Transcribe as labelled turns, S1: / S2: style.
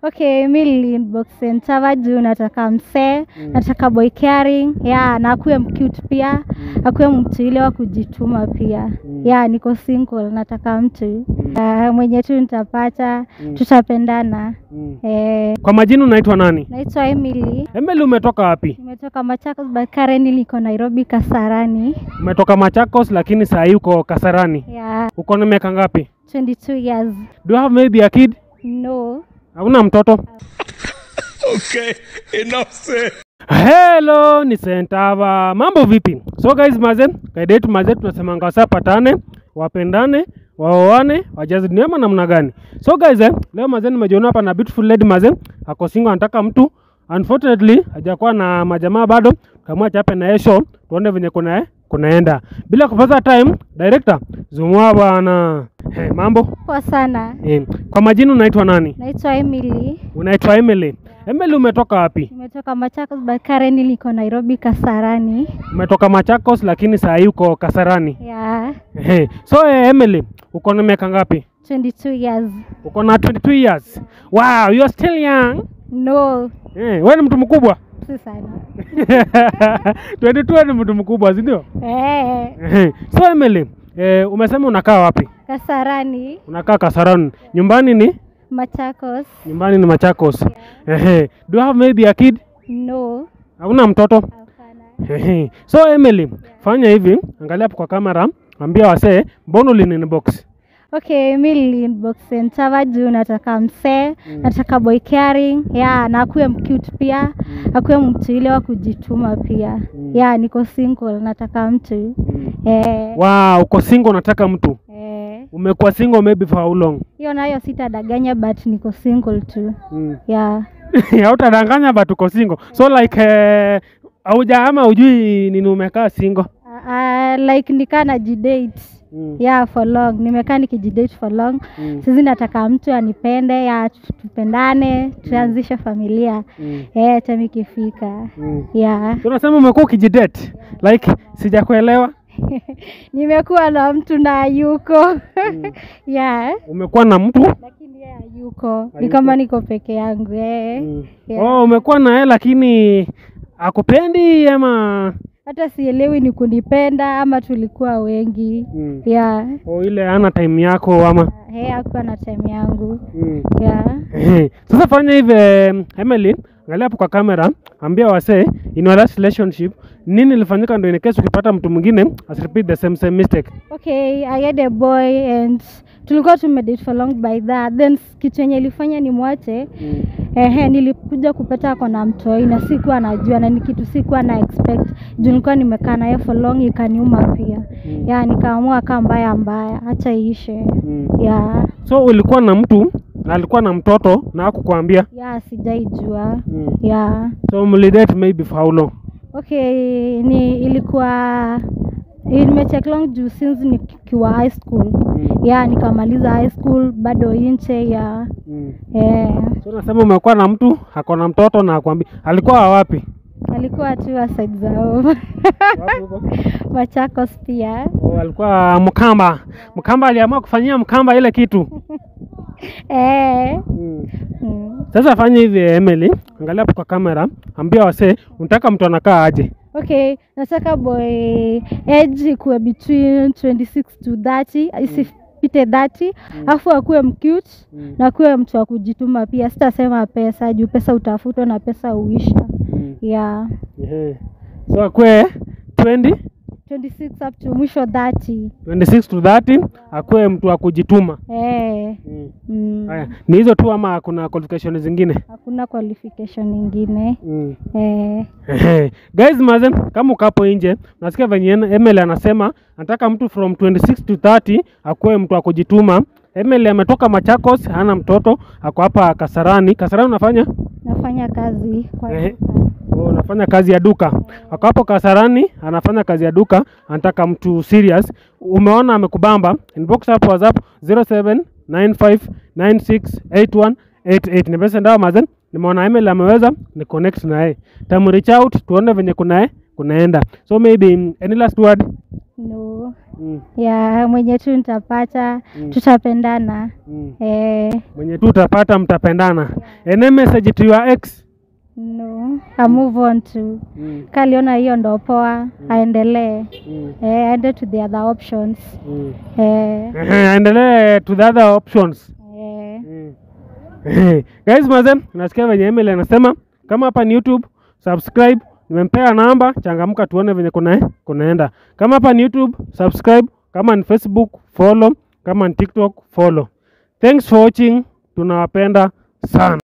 S1: Okay, mi niliinbox Sentava juu nataka msee, nataka boy caring, yeah, na akuwe mcute pia, akuwe mtu ile wa kujituma pia. Yeah, niko single, nataka mtu uh, mwenye tu nitapata, tutapendana. Eh,
S2: Kwa majina unaitwa nani?
S1: naitwa Emily.
S2: Emily, umetoka wapi?
S1: Nimetoka Machakos but currently niko Nairobi Kasarani.
S2: Umetoka Machakos lakini saa hii uko Kasarani.
S1: Yeah,
S2: Uko na miaka ngapi?
S1: 22 years.
S2: Do you have maybe a kid?
S1: No.
S2: Hauna mtoto?
S3: Okay, enough said.
S2: Hello, ni Sentava. Mambo vipi? So guys, maze, kaida yetu maze tunasemanga wasapatane, wapendane, waoane, wajaze dunia ama namna gani? So guys, eh, leo maze nimejiona hapa na beautiful lady maze, ako single anataka mtu. Unfortunately, hajakuwa na majamaa bado. Kama chape na yeye show, tuone venye kuna eh, kunaenda. Bila kupoteza time, director, zumua bwana. Hey, mambo?
S1: Poa sana.
S2: Eh, kwa majina unaitwa nani?
S1: Naitwa Emily.
S2: Unaitwa Emily. Emily umetoka wapi?
S1: Nimetoka Machakos but currently niko Nairobi Kasarani.
S2: Umetoka Machakos lakini saa hii uko Kasarani.
S1: Yeah,
S2: Ehe. So eh, Emily, uko na miaka ngapi?
S1: 22 years.
S2: Uko na 22 years. Wow, you are still young.
S1: No,
S2: Eh, wewe ni mtu mkubwa.
S1: si sana.
S2: 22 ni mtu mkubwa, si ndio?
S1: Eh,
S2: Ehe. So Emily, eh, umesema unakaa wapi?
S1: Kasarani,
S2: Unakaa Kasarani. Nyumbani ni
S1: Machakos.
S2: nyumbani ni Machakos. Ehe. Do you have maybe a kid?
S1: No,
S2: Hauna mtoto?
S1: hapana.
S2: Ehe. So Emily, fanya hivi, angalia hapo kwa kamera, ambia wasee, mbona ulininibox?
S1: Okay, mi niliinbox Sentava juu nataka msee, nataka boy caring, yeah, na akuwe mcute pia, akuwe mtu ile wa kujituma pia. Yeah, niko single, nataka mtu. Eh,
S2: Wow, uko single unataka mtu.
S1: eh.
S2: Umekuwa single maybe for how long?
S1: Hiyo nayo sitadanganya but niko single tu.
S2: Mm.
S1: Yeah.
S2: Hautadanganya but uko single. So like eh, hauja ama ujui nini umekaa single.
S1: Uh, like nikaa najidate
S2: Mm.
S1: yeah for long nimekaa nikijidate for long
S2: Mm.
S1: sisi nataka mtu anipende ya tu- tupendane tuanzishe familia
S2: Mm.
S1: eh time ikifika
S2: Mm.
S1: yeah
S2: So unasema umekuwa ukijidate. Like sijakuelewa.
S1: nimekuwa na mtu na hayuko yeah
S2: Umekuwa na mtu?
S1: lakini yeye hayuko ni kama niko peke yangu eh
S2: Mm.
S1: Yeah.
S2: Oh, umekuwa na yeye lakini akupendi ama
S1: hata sielewi ni kunipenda ama tulikuwa wengi
S2: mm.
S1: yeah
S2: oh, ile ana time yako ama
S1: hey, akuwa na time yangu
S2: mm.
S1: yeah
S2: Ehe. Sasa fanya hivi em, Emily, angalia hapo kwa kamera, ambia wasee in your last relationship nini ilifanyika ndio in case ukipata mtu mwingine as repeat the same same mistake.
S1: Okay, I had a boy and tulikuwa tumedate for long by that. Then kitu yenye ilifanya nimwache ehe, nilikuja kupata ako na mtoi na sikuwa najua na ni kitu sikuwa na expect juu nilikuwa nimekaa naye for long, ikaniuma pia
S2: Mm.
S1: ya nikaamua kaa mbaya mbaya, acha iishe
S2: Mm.
S1: ya
S2: So ulikuwa na mtu na alikuwa na mtoto na hakukwambia.
S1: ya sijaijua
S2: Mm.
S1: ya
S2: So mlidate maybe for how long?
S1: okay, ni ilikuwa nimechek long juu since nikiwa high school
S2: Mm.
S1: ya nikamaliza high school bado inche ya
S2: Mm.
S1: eh,
S2: So unasema umekuwa na mtu ako na mtoto na akwambia. Alikuwa wapi?
S1: alikuwa tu wa side zao
S2: Wapi huko?
S1: Machakos pia
S2: Oh, alikuwa Mkamba. Mkamba aliamua kufanyia Mkamba ile kitu.
S1: eh,
S2: Mm.
S1: mm.
S2: Sasa fanya hivi Emily, angalia hapo kwa kamera, ambia wasee unataka mtu anakaa aje.
S1: Okay, nataka boy age ikuwe between 26 to 30 isipite 30 afu akuwe mcute
S2: Mm.
S1: na akuwe mtu wa kujituma pia. Sitasema pesa juu pesa utafutwa na pesa uisha.
S2: Mm.
S1: Yeah.
S2: Ehe. So akwe 20
S1: 26 up to mwisho 30.
S2: 26 to 30 akwe mtu wa kujituma.
S1: Eh.
S2: Mm.
S1: Mm.
S2: Haya, ni hizo tu ama kuna qualification zingine?
S1: Hakuna qualification nyingine.
S2: Mm.
S1: Eh.
S2: Ehe. Guys maze, kama ukapo nje, nasikia venye Emily anasema anataka mtu from 26 to 30 akuwe mtu wa kujituma. Emily ametoka Machakos, hana mtoto, ako hapa Kasarani. Kasarani unafanya?
S1: Nafanya kazi kwa
S2: Ehe.
S1: duka.
S2: Oh, anafanya kazi ya duka. Ako hapo Kasarani, anafanya kazi ya duka, anataka mtu serious. Umeona amekubamba, inbox hapo WhatsApp 0795968188. Ni pesa ndawa mazen. Nimeona email ameweza, ni connect na yeye. Tamu reach out tuone venye kuna kunaenda. So maybe mm, any last word?
S1: no
S2: mm.
S1: ya mwenye tu nitapata
S2: Mm.
S1: tutapendana
S2: Mm.
S1: eh,
S2: mwenye tu utapata mtapendana ene message to your ex
S1: no I move on to
S2: mm.
S1: kaliona hiyo ndo poa aendelee
S2: Mm.
S1: eh, aende to the other options
S2: Mm.
S1: eh,
S2: Ehe, aendelee to the other options
S1: eh,
S2: Mm. guys maze nasikia venye Emily anasema kama hapa ni youtube subscribe nimempea namba changamka tuone venye kuna kunaenda kama hapa ni youtube subscribe kama ni facebook follow kama ni tiktok follow thanks for watching tunawapenda sana